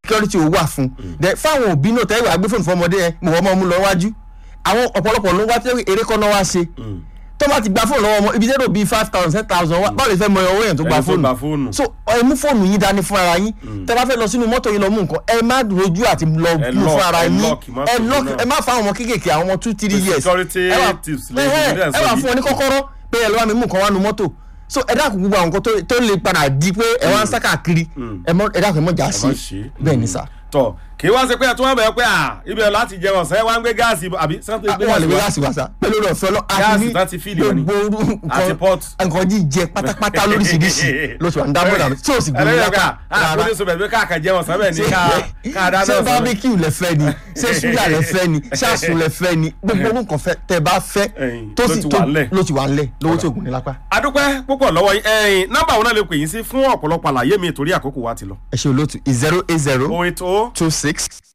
security ò wà fún then fáwọn òbí náà tẹ́wọ̀ àgbé fóònù fọmọdé yẹn mo wọ́n mọ́ mú lọ wájú àwọn ọ̀pọ̀lọpọ̀ ló wá tẹ́wọ̀ eré kọ́ náà wá ṣe tó bá ti gba fóònù lọ́wọ́ ọmọ ibi tẹ́lẹ̀ bíi five thousand ten thousand wá báwo lè fẹ́ mọ owó yẹn tó gba Ẹni tó gba fóònù fóònù. so ẹ mú fóònù yín dání fún ara yín tẹ́ bá fẹ́ lọ sínú mọ́tò yín lọ mú nǹkan ẹ má rojú àti lọ Ẹ mú lock, fún ara ẹ yín lock mọ́tò ẹ yín lock náà. ẹ má fa àwọn ọmọ kéékèèké àwọn ọmọ two three years security ẹ wà- tips ẹ lè ẹ ṣe ẹ wà fún ọ ní kọ́kọ́rọ́ pé ẹ lọ́wọ́ mi mú nǹkan wá nu mọ́tò so ẹ dákun gbogbo àwọn nǹkan tó- tó lè padà di pé ẹ wá ń sá káàkiri ẹ mọ- ẹ dákun ẹ mọ̀ já má sí ṣe. bẹ́ẹ̀ ni sà tọ kì í wá ṣe pé ẹ tún wá bẹ̀rẹ̀ pé à ibẹ̀ láti jẹ ọ̀sán ẹ wá ń gbé gáàsì àbí sẹ́ńtì gbé wọn lè gbé gáàsì gáàsì wá sá pẹ̀lú ọ̀rọ̀ ọ̀fẹ́ lọ Gáàsì tán ti fíìlì wọn ni. gbogbo orú Àti nǹkan pot. nǹkan jíjẹ pátápátá lóríṣiríṣi ló ti wà ń dábọ̀ dàbí tí ò sì gbé ẹlẹ́yìn lápá ká àkójọ sọ bẹ̀rẹ̀ pé káàkà jẹ ọ̀sán bẹ́ẹ̀ ni ká ká dáná ṣé ọ̀sán bẹ́ẹ̀. bábíkì lẹ fẹ́ ni ṣé ṣúgà lẹ fẹ́ ni ṣé àsùn lẹ fẹ́ ni gbogbo orú nǹkan fẹ́ tẹ́ bá fẹ́ Ẹ̀yìn, tó ló sì ti tó wà ńlẹ̀. ló ti wà ńlẹ̀ lówó tí ògùn ní lápá. adúpẹ́ púpọ̀ lọ́wọ́ yín ẹ̀yìn nọ́mbà òun náà lè pè yín sí fún ọ̀pọ̀lọpọ̀ àlàyé mi torí àkókò wa ti lọ. ẹ ṣe olóòtú zero eight zero o eight o two six